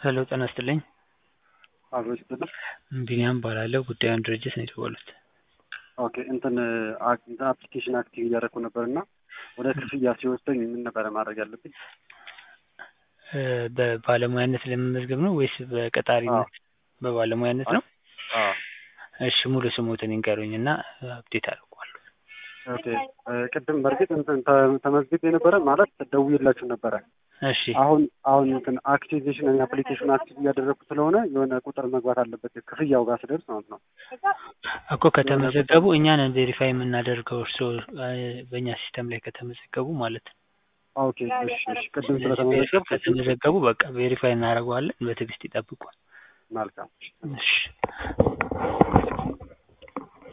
ሄሎ ጤና ይስጥልኝ አብሮች ብትል ቢኒያም እባላለሁ ጉዳዩን ድርጅት ነው የደወሉት ኦኬ እንትን አክ- እንትን አፕሊኬሽን አክቲቭ እያደረኩ ነበር እና ወደ ክፍያ ሲወስደኝ ምን ነበረ ማድረግ ያለብኝ? እ በባለሙያነት ለመመዝገብ ነው ወይስ በቀጣሪነት በባለሙያነት ነው አዎ እሺ ሙሉ ስሞትን ይንገሩኝ እና አፕዴት አደርገዋለሁ ኦኬ እ ቅድም በእርግጥ እንትን ተ- ተመዝግቤ ነበረ ማለት ደውዬላችሁ ነበረ። እሺ አሁን አሁን እንትን አክቲቬሽን አፕሊኬሽን አክቲቭ እያደረኩ ስለሆነ የሆነ ቁጥር መግባት አለበት ክፍያው ጋር ስደርስ ማለት ነው። እኮ ከተመዘገቡ እኛ ነን ቬሪፋይ የምናደርገው እርስዎ እ በእኛ ሲስተም ላይ ከተመዘገቡ ማለት ነው ኦኬ እሺ እሺ ቅድም ስለዚህ ስለተመዘገብኩ ከተመዘገቡ በቃ ቬሪፋይ እናደርገዋለን በትዕግስት ይጠብቋል መልካም እሺ